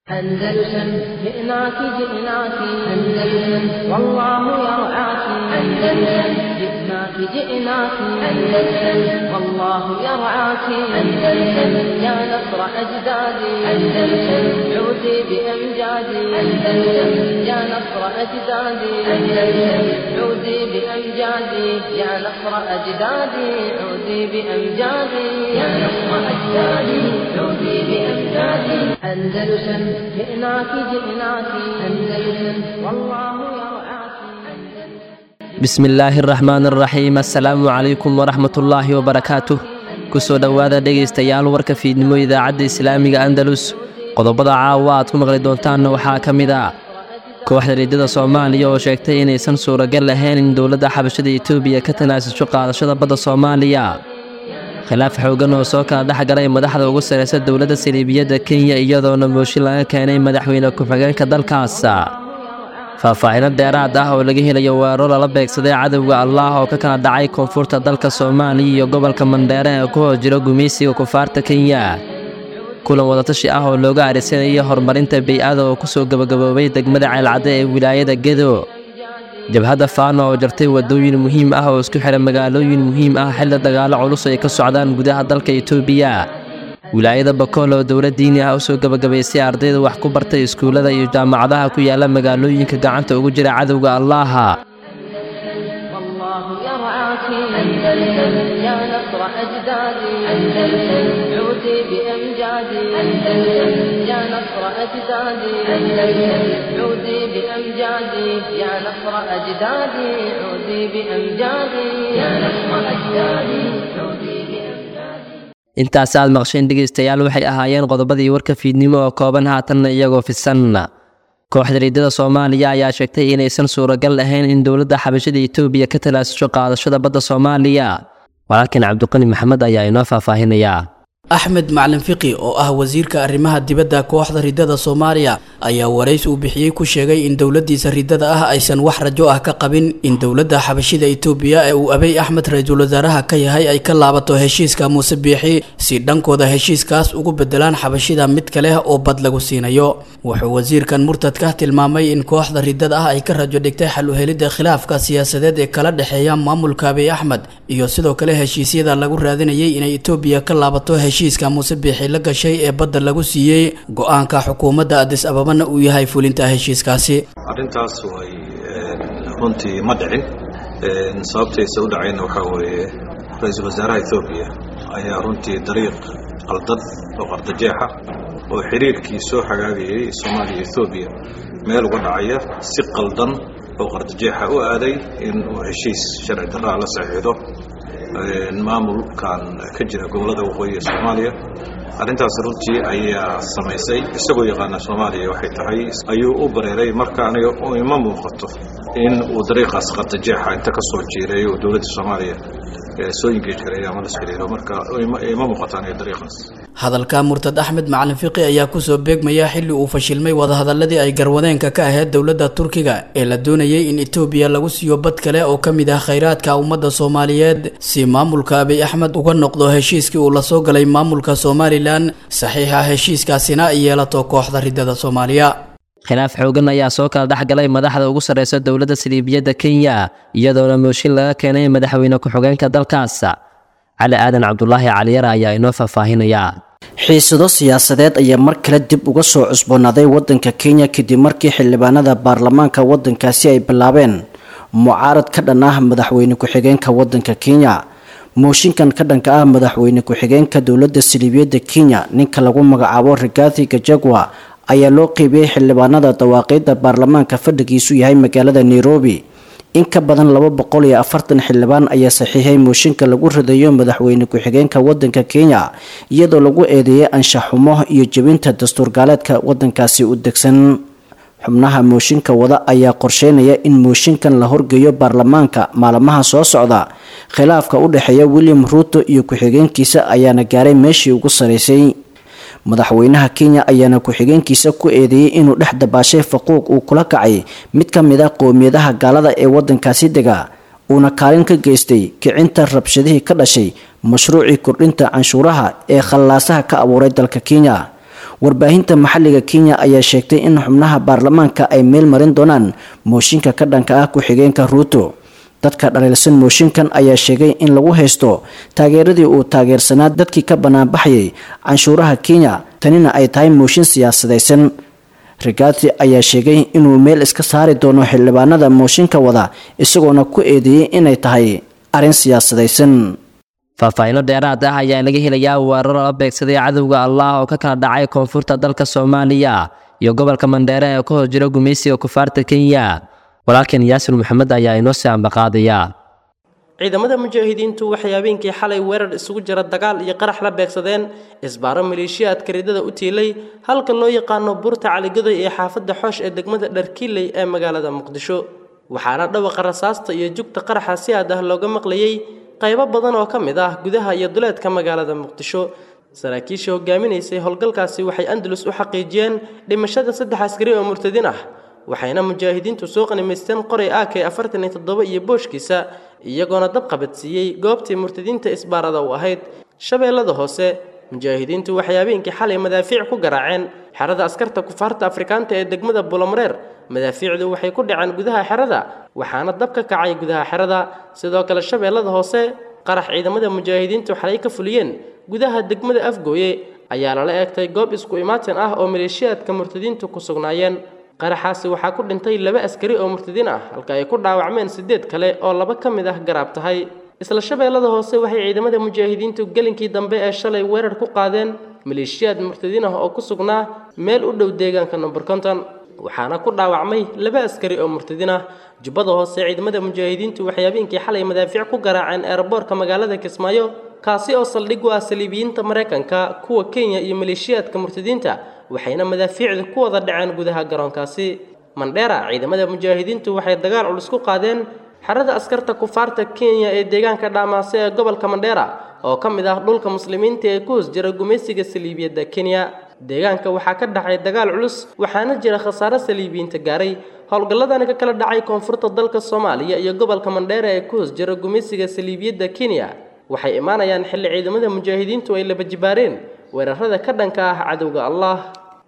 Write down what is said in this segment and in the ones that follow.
أندلسن جئناك جئناك أندلسن والله يرعاك أندلسن جئناك جئناك أندلسن والله يرعاك أندلسن يا نصر أجدادي أندلسن عودي بأمجادي أندلسن يا نصر أجدادي أندلسن عودي بأمجادي يا نصر أجدادي عودي بأمجادي يا نصر أجدادي عودي بأمجادي أندلسن جئناك جئناك أندلسن والله يرعاك bismi illaahi araxmaan araxiim assalaamu calaykum waraxmatullaahi wabarakaatuh kusoo dhowaada dhegaystayaal warka fiidnimo idaacadda islaamiga andalus qodobada caawa aad ku maqli doontaanna waxaa ka mid ah kooxda riidada soomaaliya oo sheegtay inaysan suuragal ahayn in dowladda xabashada etoobiya ka tanaasasho qaadashada badda soomaaliya khilaaf xoogan oo soo kala dhex galay madaxda ugu sarraysa dowladda saliibiyadda kenya iyadoona mooshin laga keenay madaxweyne ku-xigeenka dalkaas faahfaahino dheeraad ah oo laga helayo weeraro lala beegsaday cadowga allaah oo ka kala dhacay koonfurta dalka soomaaliya iyo gobolka mandheere ee ku hoos jiro gumaysiga kufaarta kenya kulan wadatashi ah oo looga arisanayo horumarinta bey-ada oo ku soo gebagaboobay degmada ceelcadde ee wilaayada gedo jabhadda faano oo jartay waddooyin muhiim ah oo isku xidha magaalooyin muhiim ah xilli dagaallo culus ay ka socdaan gudaha dalka etoobiya wilaayada bakool oo dowlad diini ah u soo gebagabaysay ardayda wax ku bartay iskuullada iyo jaamacadaha ku yaala magaalooyinka gacanta ugu jira cadowga allaaha والله يرعاك أندلسن يا نصر أجدادي أندلسن عودي بأمجادي أندلسن يا نصر أجدادي أندلسن عودي بأمجادي يا نصر أجدادي عودي بأمجادي يا نصر أجدادي عودي بأمجادي intaasi aad maqsheen dhegaystayaal waxay ahaayeen qodobadii warka fiidnimo oo kooban haatanna iyagoo fisan kooxda riidada soomaaliya ayaa sheegtay inaysan suuragal ahayn in dowladda xabashada etoobiya ka talaasusho qaadashada badda soomaaliya walaalkan cabdiqani maxamed ayaa inoo faahfaahinayaa axmed macalin fiqi oo ah wasiirka arrimaha dibadda kooxda riddada soomaaliya ayaa warays uu bixiyey ku sheegay in dowladiisa riddada ah aysan wax rajo ah ka qabin in dowladda xabashida itoobiya ee uu abey axmed ra-iisul wasaaraha ka yahay ay ka laabato heshiiska muuse biixi si dhankooda heshiiskaas ugu bedelaan xabashida mid kale oo bad lagu siinayo wuxuu wasiirkan murtadka tilmaamay in kooxda riddada ah ay ka rajo dhigtay xal u helidda khilaafka siyaasadeed ee kala dhexeeya maamulka abey axmed iyo sidoo kale heshiisyada lagu raadinayay inay itoobiya ka laabato heshiiska muuse biixi la gashay ee badda lagu siiyey go-aanka xukuumadda adis ababana uu yahay fulinta heshiiskaasi arrintaas way runtii ma dhicin sababtaysa u dhacayna waxaa weeye ra-iisul wasaaraha ethoobiya ayaa runtii dariiq qaldan oo qardajeexa oo xiriirkii soo hagaagayay soomaaliya ethoobiya meel uga dhacaya si qaldan oo qardajeexa u aaday in uu heshiis sharci darraa la saxiixdo maamulkan ka jira gobollada waqooyi ee soomaaliya arrintaas runtii ayaa samaysay isagoo yaqaana soomaaliya waxay tahay ayuu u bareeray marka aniga ima muuqato in uu dariiqaas qardajeexa inta ka soo jiiray oo dowladda soomaaliya soo ingeej gareeya ama las xiriiro marka ima muuqato aniga dariiqaas hadalka murtad axmed macalin fiqi ayaa kusoo beegmaya xilli uu fashilmay wadahadaladii ay garwadeenka ka ahayd dowladda turkiga ee la doonayay in etoobiya lagu siiyo bad kale oo ka mid ah khayraadka ummadda soomaaliyeed si maamulka abiy axmed uga noqdo heshiiskii uu lasoo galay maamulka somalilan saxiixa heshiiskaasina ay yeelato kooxda riddada soomaaliya khilaaf xoogan ayaa soo kala dhex galay madaxda ugu sarraysa dowladda saliibiyadda kenya iyadoona mooshin laga keenay madaxweyne ku-xigeenka dalkaas cali aadan cabdulaahi caliyara ayaa inoo faahfaahinayaa xiisado siyaasadeed ayaa mar kale dib uga soo cusboonaaday wadanka kenya kadib markii xildhibaanada baarlamaanka wadankaasi ay bilaabeen mucaarad ka dhan ah madaxweyne ku-xigeenka wadanka kenya mooshinkan ka dhanka ah madaxweyne ku-xigeenka dowladda saliibiyadda kenya ninka lagu magacaabo rigathi gajagwa ayaa loo qeybiyey xildhibaanada dawaaqiidda baarlamaanka fadhigiisu yahay magaalada nairobi in ka badan laba boqol iyo afartan xildhibaan ayaa saxiixay mooshinka lagu ridayo madaxweyne ku-xigeenka wadanka kenya iyadoo lagu eedeeyay anshax xumo iyo jebinta dastuur gaaleedka wadankaasi u degsan xubnaha mooshinka wada ayaa qorsheynaya in mooshinkan la horgeeyo baarlamaanka maalmaha soo socda khilaafka u dhexeeya william ruuto iyo ku-xigeenkiisa ayaana gaaray meeshii ugu saraysay madaxweynaha kenya ayaana ku-xigeenkiisa ku eedeeyey inuu dhex dabaashay faquuq uu kula kacay mid ka mid a qowmiyadaha gaalada ee wadankaasi dega uuna kaalin ka geystay kicinta rabshadihii ka dhashay mashruucii kordhinta canshuuraha ee khallaasaha ka abuuray dalka kenya warbaahinta maxalliga kenya ayaa sheegtay in xubnaha baarlamaanka ay meel marin doonaan mooshinka ka dhanka ah ku-xigeenka ruuto dadka dhaliilsan mooshinkan ayaa sheegay in lagu haysto taageeradii uu taageersanaa dadkii ka banaanbaxayay canshuuraha kenya tanina ay tahay mooshin siyaasadaysan rigaati ayaa sheegay inuu meel iska saari doono xildhibaanada mooshinka wada isagoona ku eedeeyey inay tahay arrin siyaasadaysan faahfaahiino dheeraad ah ayaa laga helayaa weerar la beegsaday cadowga allah oo ka kala dhacay koonfurta dalka soomaaliya iyo gobolka mandheere ee ka hor jira gumaysiga kufaarta kenya walaalkeen yaasir maxamed ayaa inoo sii ambaqaadaya ciidamada mujaahidiintu waxay habeenkii xalay weerar isugu jira dagaal iyo qarax la beegsadeen isbaaro maleeshiyaadka ridada u tiilay halka loo yaqaano buurta caligadoy ee xaafadda xoosh ee degmada dharkiiley ee magaalada muqdisho waxaana dhawaqa rasaasta iyo jugta qaraxa si aad ah looga maqlayey qaybo badan oo ka mid ah gudaha iyo duleedka magaalada muqdisho saraakiishii hogaaminaysay howlgalkaasi waxay andalus u xaqiijiyeen dhimashada saddex askari oo murtadin ah waxayna mujaahidiintu soo qanimaysteen qoray ak afartan iyo toddoba iyo booshkiisa iyagoona dab qabadsiiyey goobtii murtadiinta isbaarada u ahayd shabeellada hoose mujaahidiintu waxay habeenkii xalay madaafiic ku garaaceen xerada askarta kufaarta afrikaanta ee degmada bulomareer madaafiicdu waxay ku dhaceen gudaha xerada waxaana dab ka kacay gudaha xerada sidoo kale shabeellada hoose qarax ciidamada mujaahidiintu xalay ka fuliyeen gudaha degmada afgooye ayaa lala eegtay goob isku imaatin ah oo maleeshiyaadka murtadiintu ku sugnaayeen qaraxaasi waxaa ku dhintay laba askari oo murtadiin ah halka ay ku dhaawacmeen siddeed kale oo laba ka mid ah garaab tahay isla shabeellada hoose waxay ciidamada mujaahidiintu gelinkii dambe ee shalay weerar ku qaadeen maleeshiyaad murtadiin ah oo ku sugnaa meel u dhow deegaanka number konton waxaana ku dhaawacmay laba askari oo murtadiin ah jubbada hoose ciidamada mujaahidiintu waxay habeenkii xalay madaafiic ku garaaceen eerboorka magaalada kismaayo kaasi oo saldhig u ah saliibiyiinta maraykanka kuwa kenya iyo maleeshiyaadka murtadiinta waxayna madaafiicda ku wada dhaceen gudaha garoonkaasi mandheera ciidamada mujaahidiintu waxay dagaal culus ku qaadeen xerada askarta kufaarta kenya ee deegaanka dhaamaase ee gobolka mandheera oo ka mid ah dhulka muslimiinta ee ku hoos jira gumaysiga saliibiyadda kenya deegaanka waxaa ka dhacay dagaal culus waxaana jira khasaare saliibiyiinta gaaray howlgalladani ka kala dhacay koonfurta dalka soomaaliya iyo gobolka mandheera ee ku hoos jira gumaysiga saliibiyadda kenya waxay imaanayaan xilli ciidamada mujaahidiintu ay laba jibaareen weerarada ka dhanka ah cadowga allah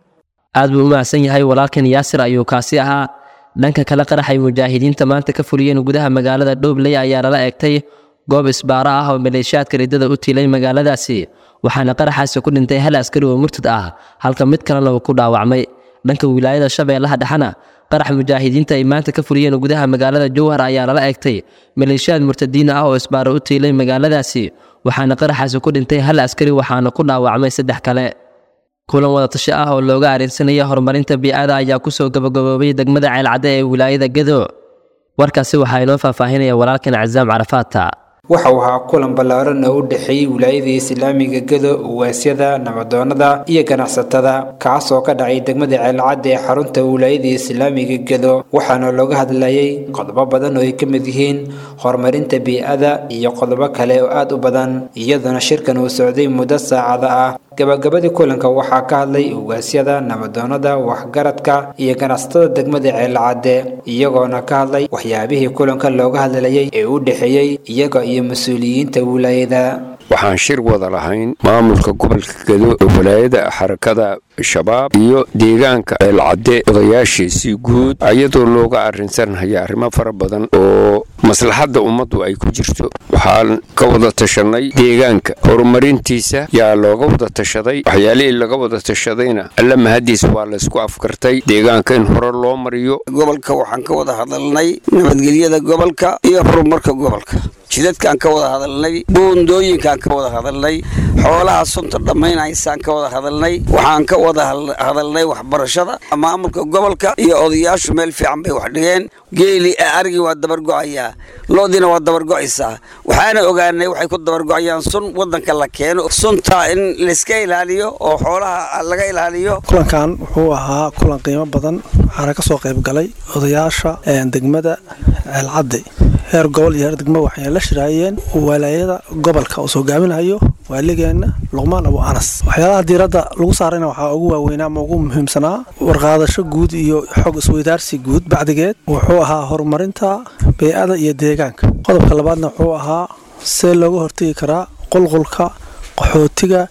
aad buu u mahadsan yahay walaalkan yaasir ayuu kaasi ahaa dhanka kale qaraxay mujaahidiinta maanta ka fuliyeen gudaha magaalada dhowbley ayaa lala eegtay goob isbaaro ah oo maleeshiyaadka ridada u tiilay magaaladaasi waxaana qaraxaasi ku dhintay hal askari oo murtad ah halka mid kalena uu ku dhaawacmay dhanka wilaayada shabeellaha dhexena qarax mujaahidiinta ay maanta ka fuliyeen gudaha magaalada jowhar ayaa lala eegtay maleeshiyaad murtadiin ah oo isbaaro u tiilay magaaladaasi waxaana qaraxaasi ku dhintay hal askari waxaana ku dhaawacmay saddex kale kulan wadatashi ah oo looga areensanaya horumarinta bii'ada ayaa kusoo gabagaboobay degmada ceelcadde ee wilaayada gedo warkaasi waxaa inoo faahfaahinaya walaalkan casaam carafaata waxa uu ahaa kulan ballaaran oo u dhexeeyey wilaayada islaamiga gedo uwaasyada nabadoonnada iyo ganacsatada kaas oo ka dhacay degmada ceelcadda ee xarunta wilaayada islaamiga gedo waxaana looga hadlayay qodobo badan oo ay ka mid yihiin horumarinta bii'ada iyo qodobo kale oo aad u badan iyadoona shirkan uu socday muddo saacada ah gabagabadii kulanka waxaa ka hadlay ugaasyada nabadoonnada waxgaradka iyo ganacsatada degmada ceelcadde iyagoona ka hadlay waxyaabihii kulanka looga hadlayay ee u dhexeeyey iyaga iyo mas-uuliyiinta wilaayada waxaan shir wada lahayn maamulka gobolka gedo ee walaayada xarakada shabaab iyo deegaanka ceelcadde odayaashiisii guud iyadoo looga arrinsanhaya arrimo fara badan oo maslaxadda ummaddu ay ku jirto waxaan ka wada tashanay deegaanka horumarintiisa yaa looga wada tashaday waxyaalihii laga wada tashadayna alla mahadiis waa laysku afkartay deegaanka in hore loo mariyo gobolka waxaan ka wada hadalnay nabadgelyada gobolka iyo horumarka gobolka jidadkaan ka wada hadalnay buundooyinkaan ka wada hadalnay xoolaha sunta dhammaynaysaan ka wada hadalnay waxaan ka wada hadalnay waxbarashada maamulka gobolka iyo odayaashu meel fiican bay wax dhigeen geeli arigii waa dabargo'ayaa loodiina waa dabargo'aysaa waxaana ogaanay waxay ku dabargo'ayaan sun wadanka la keeno sunta in layska ilaaliyo oo xoolaha laga ilaaliyo kulankan wuxuu ahaa kulan qiimo badan waxaana ka soo qayb galay odayaasha degmada ceelcadde heer gobol iyo heer degmo waxay la shiraayeen walaayada gobolka uu soo gaaminayo waaligeenna luqmaan abu anas waxyaalaha diiradda lagu saarayna waxaa ugu waaweynaa ama ugu muhiimsanaa warqaadasho guud iyo xog isweydaarsi guud bacdigeed wuxuu ahaa horumarinta bey-ada iyo deegaanka qodobka labaadna wuxuu ahaa see looga hortegi karaa qulqulka qaxootiga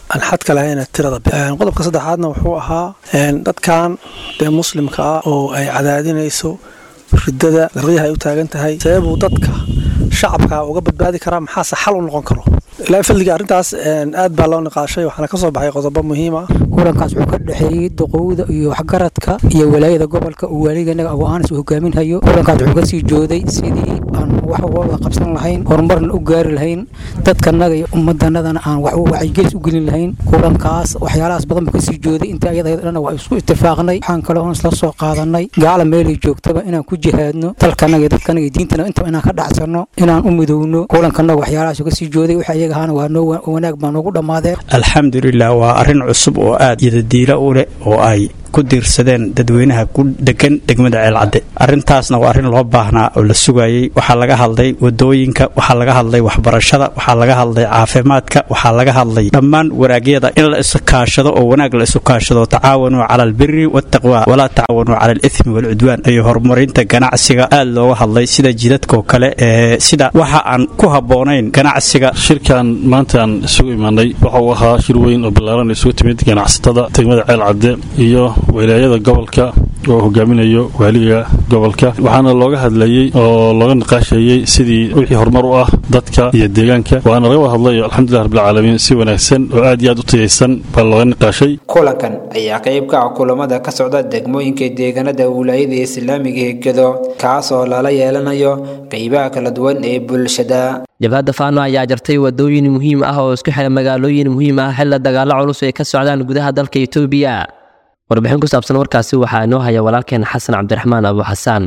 aan xadka lahayn tirada qodobka saddexaadna wuxuu ahaa dadkan dee muslimka ah oo ay cadaadinayso ridada darqiyaha ay u taagan tahay sababuu dadka shacabka uga badbaadi karaa maxaase xal u noqon karo ilaa fadliga arrintaas aad baa loo niqaashay waxaana ka soo baxay qodobo muhiim ah kulankaas wuxuu ka dhexeeyey duqowda iyo waxgaradka iyo walaayada gobolka uu waaliganaga ago-aanis u hogaaminhayo kulankaas wuxuu kasii jooday sidii aan wax wada qabsan lahayn horumarna u gaari lahayn dadkanaga iyo ummadanadana aan wax wacyigelis u gelin lahayn kulankaas waxyaalahaas badan buu kasii jooday inta ayada dhan waa isku itifaaqnay waxaan kale oon isla soo qaadanay gaala meelay joogtaba inaan ku jihaadno dalkanaga iyo dadkanaga iyo diintana intaba inaan ka dhacsano inaan u midowno kulankanaga waxyaalahaas kasii jooday waxa iyaga ahaana waa noo wanaag baa noogu dhammaadeen alxamdulilah waa arrin cusub oo aad yadadiila u leh oo ay ku diirsadeen dadweynaha ku degan degmada ceelcadde arrintaasna waa arrin loo baahnaa oo la sugayey waxaa laga hadlay wadooyinka waxaa laga hadlay waxbarashada waxaa laga hadlay caafimaadka waxaa laga hadlay dhammaan wanaagyada in la isu kaashado oo wanaag la isu kaashado tacaawanuu cala albiri waataqwa walaa tacaawanuu cala alithmi waalcudwaan iyo horumarinta ganacsiga aad looga hadlay sida jidadkoo kale ee sida waxa aan ku habboonayn ganacsiga shirkan maanta aan isugu imaanay waxa uu ahaa shir weyn oo ballaaran isugu timid ganacsatada degmada ceelcadde iyo wilaayada gobolka oo hogaaminayo waaliga gobolka waxaana looga hadlayey oo looga niqaashayey sidii wixii horumar u ah dadka iyo deegaanka waana laga wada hadlay alxamdulilah rabbilcaalamiin si wanaagsan oo aad iyo aad u tayaysan baa looga niqaashay kulankan ayaa qayb ka ah kulamada ka socda degmooyinka deegaanada wilaayada islaamiga ee gedo kaas oo lala yeelanayo qaybaha kala duwan ee bulshada jabhadda faano ayaa jartay wadooyin muhiim ah oo isku xira magaalooyin muhiim ah xilla dagaalo culus ay ka socdaan gudaha dalka itoobiya warbixin ku saabsan warkaasi waxaa inoo haya walaalkeen xasan cabdiraxmaan abu xasaan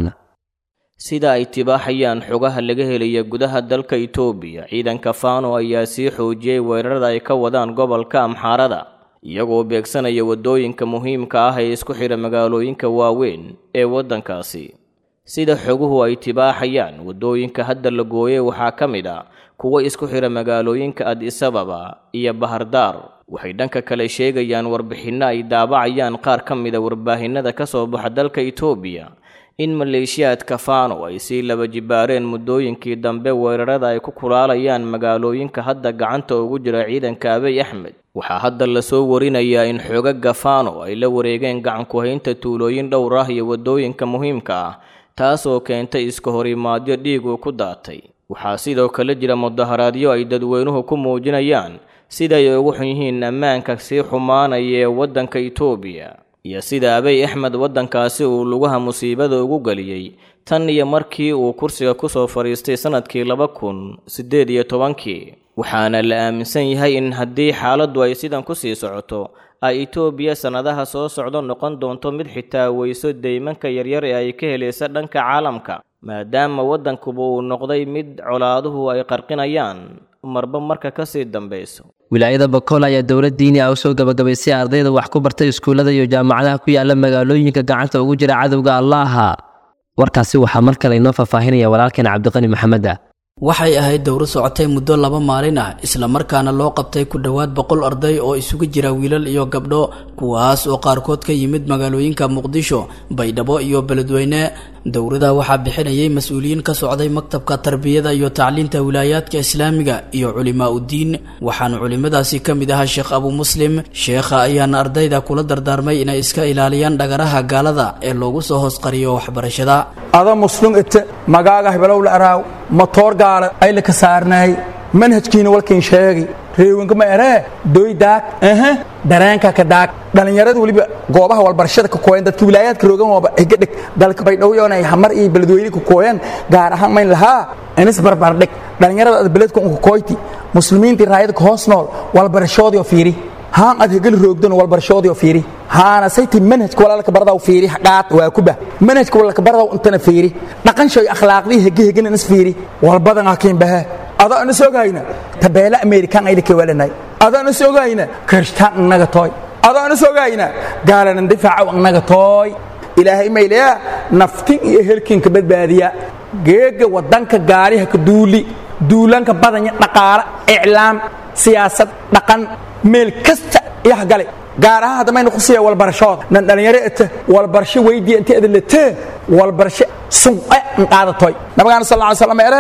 sida ay tibaaxayaan xogaha laga helaya gudaha dalka itoobiya ciidanka faano ayaa sii xoojiyey weerarada ay ka wadaan gobolka amxaarada iyagoo beegsanaya waddooyinka muhiimka ah ee isku xidha magaalooyinka waaweyn ee waddankaasi sida xoguhu ay tibaaxayaan waddooyinka hadda la gooyey waxaa ka mid a kuwa isku xidha magaalooyinka adisababa iyo bahardaar waxay dhanka kale sheegayaan warbixinno ay daabacayaan qaar ka mida warbaahinada ka soo baxa dalka itoobiya in maleeshiyaadka faano ay sii laba jibaareen muddooyinkii dambe weerarada ay ku kulaalayaan magaalooyinka hadda gacanta ugu jira ciidanka abiy axmed waxaa hadda lasoo warinayaa in xoogagga faano ay la wareegeen gacanku-haynta tuulooyin dhowr ah iyo waddooyinka muhiimka ah taasoo keentay iska horimaadyo dhiiguu ku daatay waxaa sidoo kale jira mudaharaadyo ay dadweynuhu ku muujinayaan siday ugu xun yihiin ammaanka sii xumaanaya ee waddanka itoobiya iyo sida abiy axmed waddankaasi uu lugaha musiibada ugu geliyey tan iyo markii uu kursiga ku soo fadhiistay sannadkii laba kun siddeed iyo tobankii waxaana la aaminsan yahay in haddii xaaladdu ay sidan ku sii socoto ay itoobiya sannadaha soo socdo noqon doonto mid xitaa weyso deymanka yaryar ee ay ka helaysa dhanka caalamka maadaama waddankuba uu noqday mid colaaduhu ay qarqinayaan marba marka ka sii dambayso wilaayada bakool ayaa dowlad diini ah u soo gabagabaysay ardayda wax ku bartay iskuullada iyo jaamacadaha ku yaala magaalooyinka gacanta ugu jira cadowga allaaha warkaasi waxaa mar kale inoo faahfaahinaya walaalkeen cabdiqani maxameda waxay ahayd dowro socotay muddo laba maalin ah islamarkaana loo qabtay ku dhowaad boqol arday oo isugu jira wiilal iyo gabdho kuwaas oo qaarkood ka yimid magaalooyinka muqdisho baydhabo iyo beledweyne dowrada waxaa bixinayay mas-uuliyiin ka socday maktabka tarbiyada iyo tacliinta wilaayaadka islaamiga iyo culimaa uddiin waxaana culimadaasi ka mid ahaa sheekh abu muslim sheekha ayaana ardayda kula dardaarmay inay iska ilaaliyaan dhagaraha gaalada ee loogu soo hoosqariyo waxbarashada ada muslum ite magaaga hebelowla araaw matoor gaala ayla ka saarnaay manhajkiina walkiin sheegi reewinka ma eree doy daag aha dareenka ka daag dhallinyarada weliba goobaha walbarashada ka kooyan dadka wilaayaadka roogan ooba higa dhig dalka baydhowyoonay hamar iyo beledweyne ka kooyan gaar ahaan mayn lahaa inis barbar dhig dhallinyarada ad beledka unka kooyti muslimiintii raayada ka hoos nool walbarashoodii oo fiiri haan ad hegel roogdan walbarashoodii oo fiiri haana sayti manhajka walaalka baradaw fiiri qaad waa kuba manhajka walaalka baradaw intana fiiri dhaqan shay akhlaaqdii hege hegen inis fiiri walbadan hakiin baha adaa ina sogayna tabeela amerikan ayda ka walanay adaa ina sogayna kirishtaan inaga tooy adaa ina sogayna gaalanan difaaca inaga tooy ilaahay maylaya naftin iyo helkinka badbaadiya geega wadanka gaariha ka duuli duulanka badanya dhaqaale iclaam siyaasad dhaqan meel kasta yaha gale gaar ahaan hadda mayna kusiiya walbarashooda nan dhalinyaro ete walbarasho weydiya inta adalate walbarasho sunce nqaadatoy nabigaana sal lla slam eray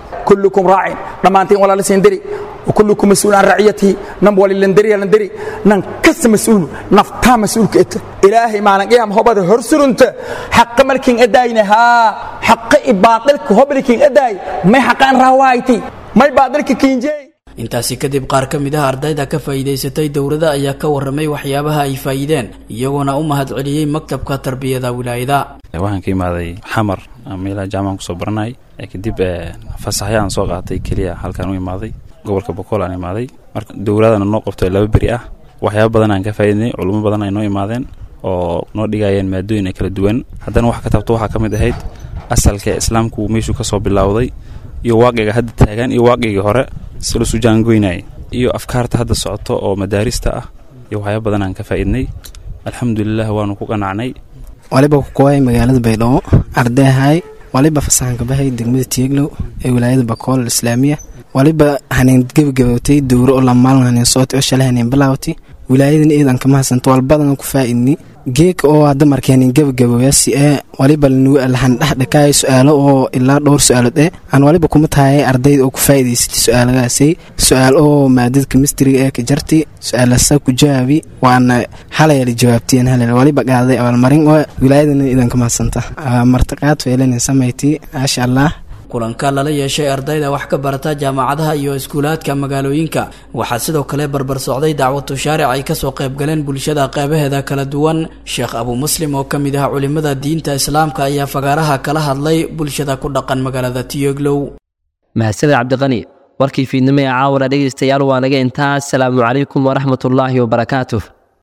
kullukum raacin dhammaantiin walaala siindiri وكلكم مسؤول عن رعيته نم ولي لندري لندري نن كس مسؤول نفتا مسؤول كت إلهي ما نقيم هو بده هرسرنت حق ملكين أداينا ها حق إباطلك هو ملكين أداي ما حق أن روايتي ما إباطلك كينجي intaasi kadib qaar ka mid ah ardayda ka faa'iidaysatay dowladda ayaa ka warramay waxyaabaha ay faa'iideen iyagoona u mahadceliyey maktabka tarbiyada wilaayada waxaan ka imaaday xamar meelaha jaamacan kusoo baranay kadib fasaxyaan soo qaatay keliya halkaan u imaaday gobolka boqol aan imaaday marka dowladana noo qabto laba beri ah waxyaaba badan aan ka faa'iidnay culummo badan ay noo imaadeen oo noo dhigayeen maadooyin kala duwan haddana wax ka tabto waxaa ka mid ahayd asalka islaamku meeshuu ka soo bilowday iyo waaqiga hadda taagan iyo waaqigii hore si lasu jaangoynayay iyo afkaarta hadda socoto oo madaarista ah iyo waxyaaba badan aan ka faa'iidnay alxamdulilah waanu ku qanacnay waliba kukuway magaalada baydhabo ardayahay waliba fasaxanka bahay degmada tieglow ee wilaayada bakool islaamiya waliba haneen gebagabowtay dowro oo lamaalin haneen sooti oo shalay haneen bilaawtay wilaayadan eedan kama hasanto walbadan ku faa'iidni geeka oo hadda marka haneen gebagabowya si ee waliba lahan dhexdhakaay su-aalo oo ilaa dhowr su-aalood eh aan waliba kuma tahay ardayda oo ku faa'iidaysatay su-aalagaasay su-aal oo maadada kemistriga ee ka jartay su-aalasa ku jawaabi waana halayala jawaabteen halal waliba qaaday abaalmarin oo wilaayadan eedan kama hasanta martiqaad feelanin samayti maasha allah kulanka lala yeeshay ardayda wax ka barata jaamacadaha iyo iskuulaadka magaalooyinka waxaa sidoo kale barbar socday dacwatu shaaric ay kasoo qaybgaleen bulshada qeybaheeda kala duwan sheekh abu muslim oo ka mid ah culimada diinta islaamka ayaa fagaaraha kala hadlay bulshada ku dhaqan magaalada tiyoglow mahadsaned cabdiqani warkii fiidnimo ee caawara dhegaystayaal waa naga intaa asalaamu calaykum waraxmatullaahi wabarakaatuh